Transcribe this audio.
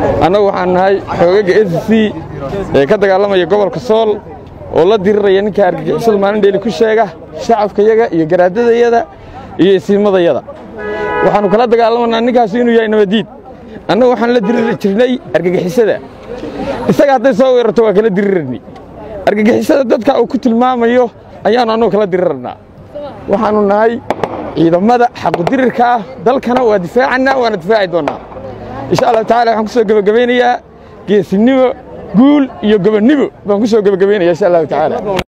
annagu waxaan nahay xoogaga s c ee ka dagaalamaya gobolka sool oo la diriraya ninka argagixisada maalin dheeli ku sheega shacabkayaga iyo garaadadayada iyo isiimadayada waxaannu kala dagaalamanaa ninkaasi inuu yahay nabadiid annagu waxaan la diriri jirnay argagixisada isaga hadday soo weerarto waa kala dirirarni argagixisada dadka uu ku tilmaamayo ayaannu annagu kala dirirarnaa waxaannu nahay ciidamada xaqudirirka ah dalkana waa difaacannaa waana difaaci doonnaa insha allahu tacala waxaan ku soo gebagabaynayaa geesinimo guul iyo gobonnimo baan ku soo gebagabaynaya insha allahu tacaala